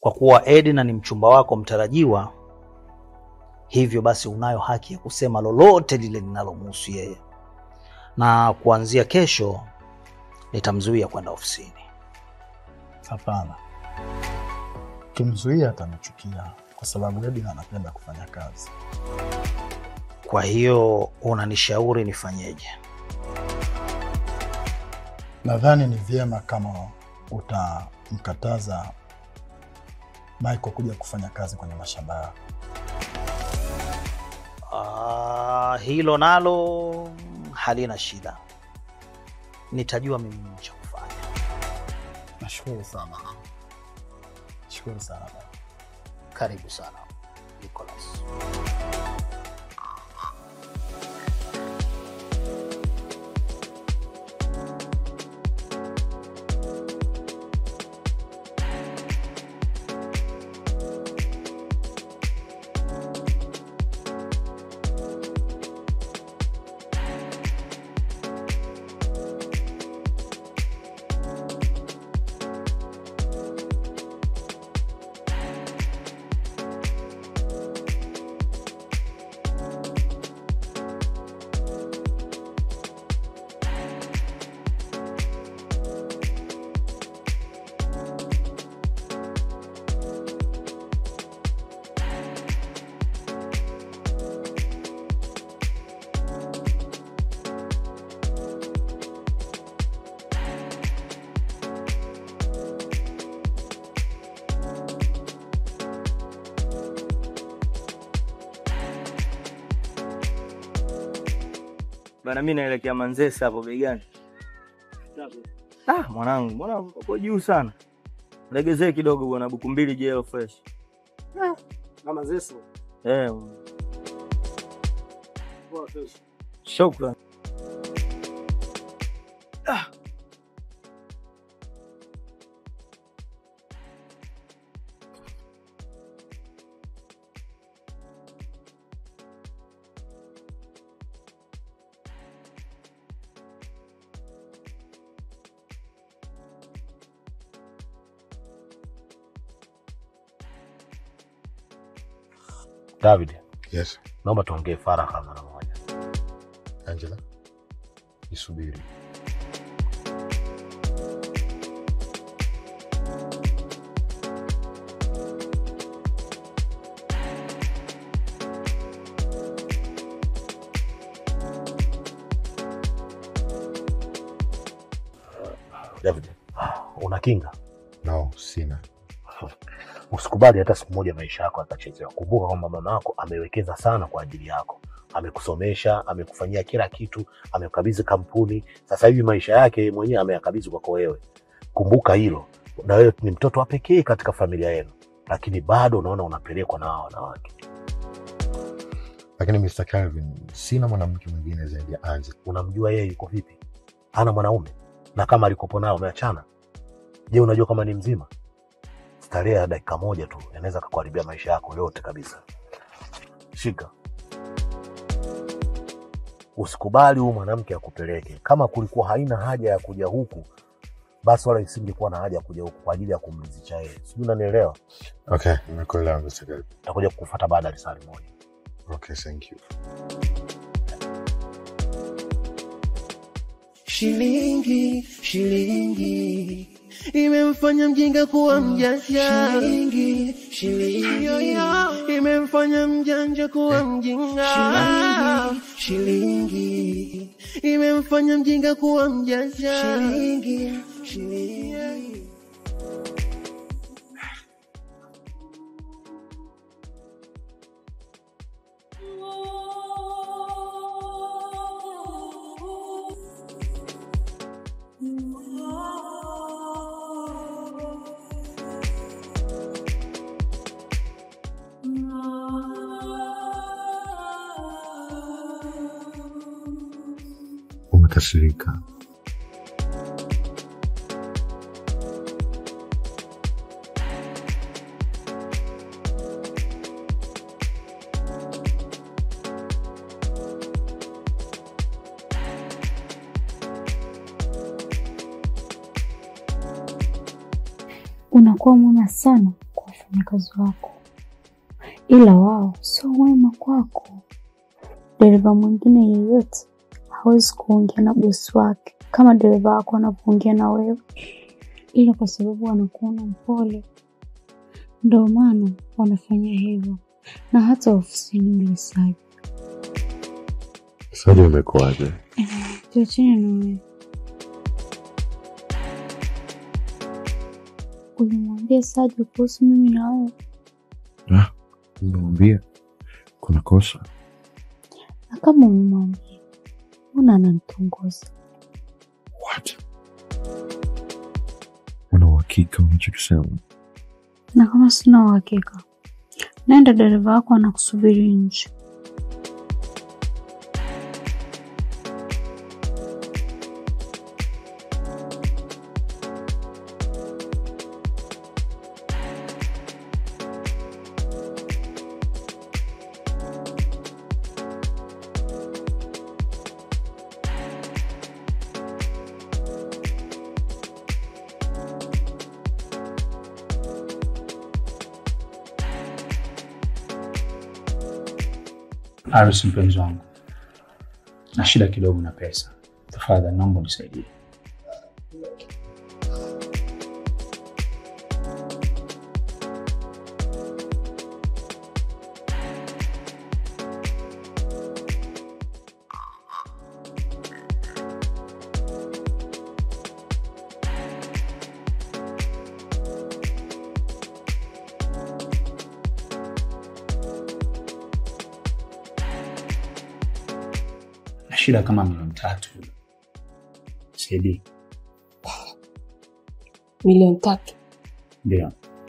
Kwa kuwa Edna ni mchumba wako mtarajiwa, hivyo basi unayo haki ya kusema lolote lile linalomhusu yeye, na kuanzia kesho nitamzuia kwenda ofisini. Hapana, kimzuia atanichukia kwa sababu Edna anapenda kufanya kazi. Kwa hiyo unanishauri nifanyeje? Nadhani ni vyema kama utamkataza Michael kuja kufanya kazi kwenye mashamba yako. Ah, hilo nalo halina shida, nitajua mimi nini cha kufanya. Nashukuru sana, shukuru sana baba. Karibu sana Nicholas. Bana, mi naelekea Manzese hapo begani. Ah, mwanangu, mbona uko juu sana? Legezee kidogo bwana, buku mbili jeo fresh. Kama Zeso. Eh, Poa kesho. shukran. David, Yes, naomba tuongee faragha mara moja. Angela. Nisubiri. David, una kinga? No, sina. Usikubali hata siku moja maisha yako yakachezewa. Kumbuka kwamba mama yako amewekeza sana kwa ajili yako, amekusomesha, amekufanyia kila kitu, amekabidhi kampuni. Sasa hivi maisha yake mwenyewe ameyakabidhi kwako wewe. Kumbuka hilo, na wewe ni mtoto wa pekee katika familia yenu, lakini bado unaona unapelekwa na hao wanawake. Lakini Mr. Calvin, sina mwanamke mwingine zaidi ya Angela. Unamjua yeye yuko vipi? Hana mwanaume, na kama alikopo nao ameachana. Je, unajua kama ni mzima? Starehe ya dakika moja tu inaweza kukuharibia maisha yako yote kabisa. Shika, usikubali huyu mwanamke akupeleke. Kama kulikuwa haina haja ya kuja huku, basi wala isingekuwa na haja ya kuja huku kwa ajili ya kumridhisha yeye. Sijui unanielewa? Okay, nimekuelewa Mr. Calvin. Takuja kukufuata baada ya risali moja. Okay, thank you. Shilingi, shilingi imemfanya mjinga kuwa mjanja. Shilingi, shilingi imemfanya mjanja kuwa mjinga. Shilingi, shilingi imemfanya mjinga kuwa mjanja. Shilingi, shilingi Umekasirika. Unakuwa mwema sana kwa wafanyakazi wako, ila wao sio wema kwako. Dereva mwingine yeyote hawezi kuongea na bosi wake kama dereva wako anavyoongea na wewe, ila kwa sababu wanakuona mpole, ndio maana wanafanya hivyo. Na hata ofisini ulisaji Saji umekuwaje? tuachane na wewe. Ulimwambia Saji kuhusu mimi na wewe? Nimemwambia kuna kosa. Na kama umemwambia, mbona ananitongoza? What? Una uhakika unachokisema? Na kama sina uhakika, naenda dereva wako anakusubiri nje. Aris, mpenzi wangu, na shida kidogo na pesa, tafadhali naomba unisaidie. na shida kama milioni tatu. Saidie. Milioni tatu. Ndio.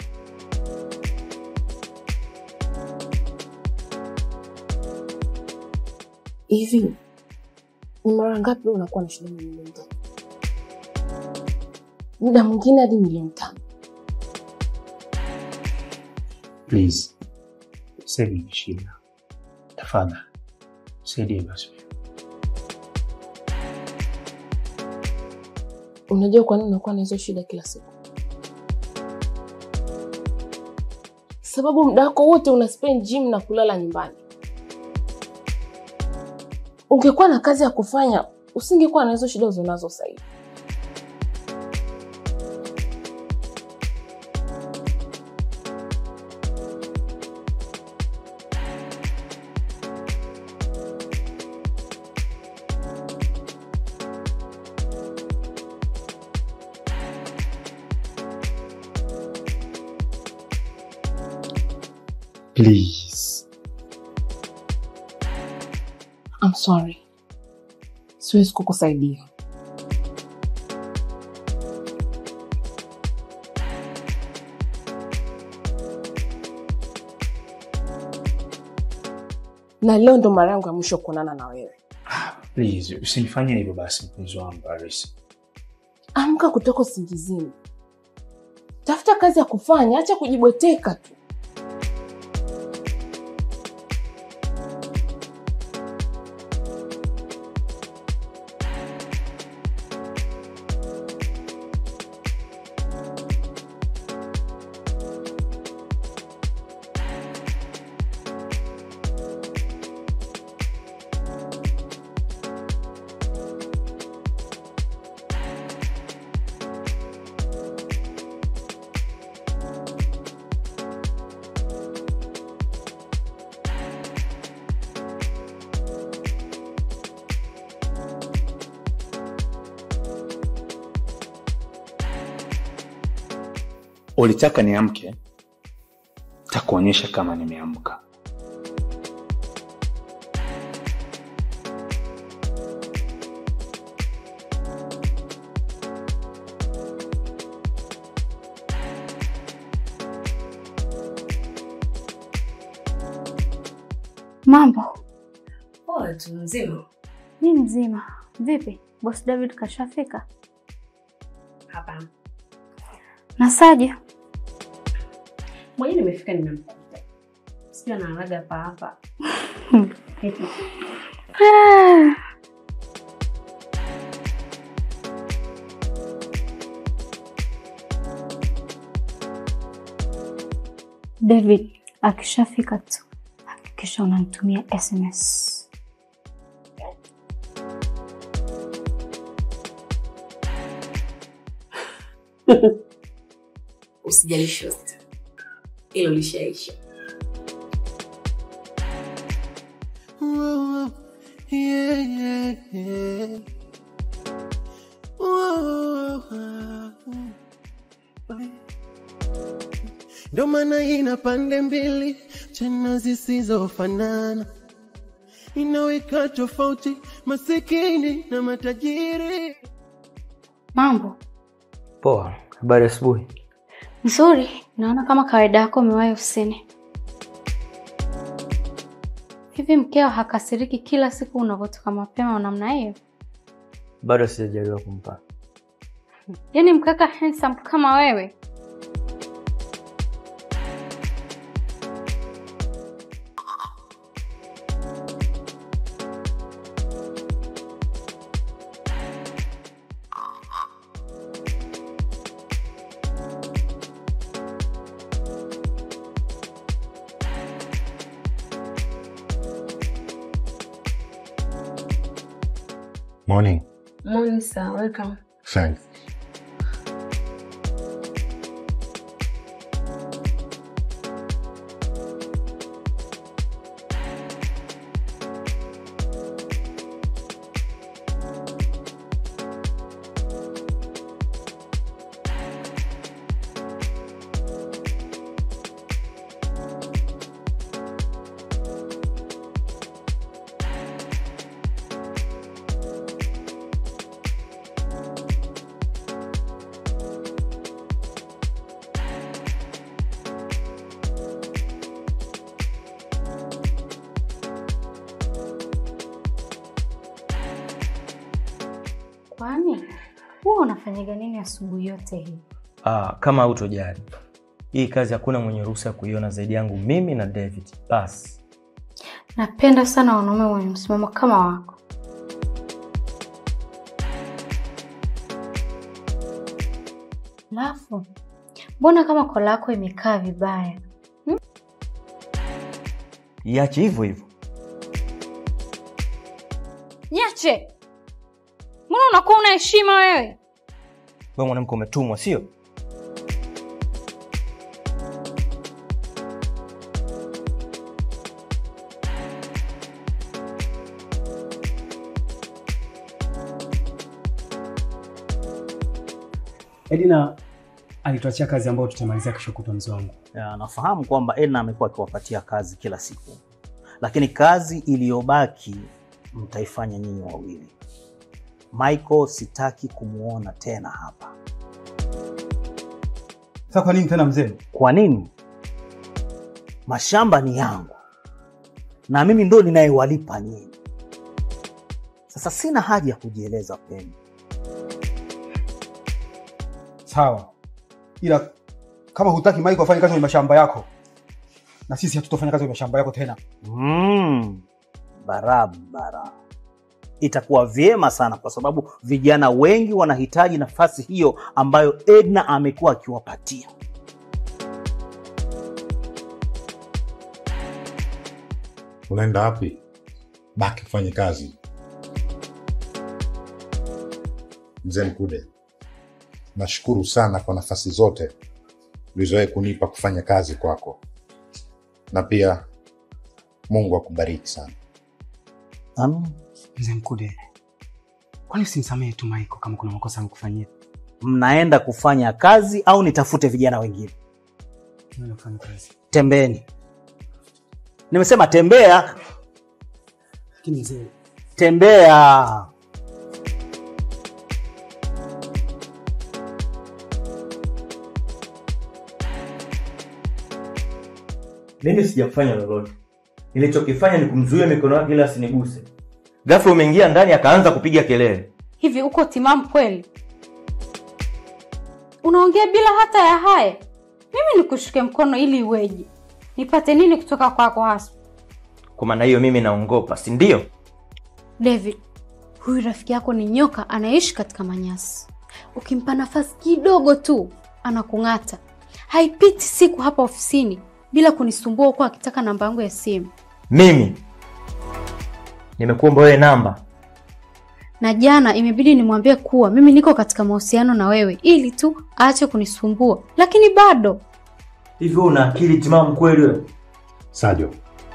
Hivi ni mara ngapi unakuwa na shida na milioni tatu? Muda mwingine hadi milioni tano. Please. Sasa hivi ni shida. Tafadhali. Saidie basi. Unajua kwa nini unakuwa na hizo shida kila siku? Sababu muda wako wote una spend gym na kulala nyumbani. Ungekuwa na kazi ya kufanya, usingekuwa na hizo shida uzonazo sasa hivi. Please. I'm sorry. Siwezi kukusaidia. Na leo ndo mara yangu ya mwisho kuonana na wewe. Please, usinifanye hivyo basi mpenzi wangu Aris. Amka kutoka usingizini, tafuta kazi ya kufanya, acha kujibweteka tu. Ulitaka niamke, takuonyesha kama nimeamka. Mambo? Poa tu mzima. Mi mzima. Vipi, boss David kashafika? Hapana. Na Saja? Mwenyewe nimefika nimemkuta. Sijui anaalaga hapa hapa. Ah. David akishafika tu hakikisha unanitumia SMS. Usijali shosti, hilo lishaisha. Whoa, yeah, yeah, yeah. Whoa, Ndo maana ina pande mbili tena zisizofanana, inaweka tofauti masikini na matajiri. Mambo Poa, habari asubuhi. nzuri, naona kama kawaida yako umewahi ofisini. Hivi mkeo hakasiriki kila siku unavyotoka mapema namna hiyo? Bado sijajaliwa kumpata. Yaani mkaka handsome kama wewe Morning. Morning sir, welcome. Thanks. kwani huwa unafanyaga nini asubuhi yote hii? Ah, kama hautojali. Hii kazi hakuna mwenye ruhusa ya kuiona zaidi yangu mimi na David. Basi. Napenda sana wanaume wenye msimamo kama wako. Alafu mbona kama kola yako imekaa vibaya? Iache hivyo hivyo. Niache! Mbona unakuwa una heshima wewe? Wewe mwanamke umetumwa, sio? Edina alituachia kazi ambayo tutamalizia kesho kutwa mzee wangu. Ya, nafahamu kwamba Edna amekuwa akiwapatia kazi kila siku, lakini kazi iliyobaki mtaifanya nyinyi wawili. Michael sitaki kumwona tena hapa. Sasa kwa nini tena mzee? Kwa nini? Mashamba ni yangu na mimi ndo ninayewalipa nyinyi. Sasa sina haja ya kujieleza kwenu. Sawa, ila kama hutaki Mike afanye kazi kwenye mashamba yako, na sisi hatutofanya kazi kwenye mashamba yako tena. Mm, barabara. Itakuwa vyema sana kwa sababu vijana wengi wanahitaji nafasi hiyo ambayo Edna amekuwa akiwapatia. Unaenda wapi? Baki kufanye kazi. Mzee Mkude, nashukuru sana kwa nafasi zote ulizowahi kunipa kufanya kazi kwako, na pia Mungu akubariki sana. Amen. Mzee Mkude, kwani usimsamehe tu Michael kama kuna makosa amekufanyia? Mnaenda kufanya kazi au nitafute vijana wengine? Tunaenda kufanya kazi. Tembeni. Nimesema tembea, Lakini mzee, tembea. Mimi sijafanya lolote. Nilichokifanya ni kumzuia mikono yake ili asiniguse. Ghafla umeingia ndani akaanza kupiga kelele. Hivi uko timamu kweli? Unaongea bila hata ya haya? Mimi nikushike mkono ili iweje? Nipate nini kutoka kwako hasa? Kwa maana hiyo mimi naongopa, si ndio? David, huyu rafiki yako ni nyoka anaishi katika manyasi. Ukimpa nafasi kidogo tu anakung'ata. Haipiti siku hapa ofisini bila kunisumbua huko akitaka namba yangu ya simu. Mimi nimekuomba wewe namba. Na jana imebidi nimwambie kuwa mimi niko katika mahusiano na wewe ili tu aache kunisumbua, lakini bado Hivi wewe una akili timamu kweli wewe? Sajo,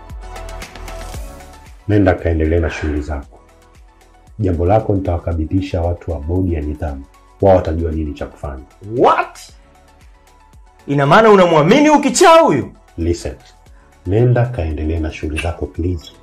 nenda kaendelee na shughuli zako. Jambo lako nitawakabidhisha watu wa bodi ya nidhamu, wao watajua nini cha kufanya. What? Ina maana unamwamini ukichaa huyu? Listen, nenda kaendelee na shughuli zako please.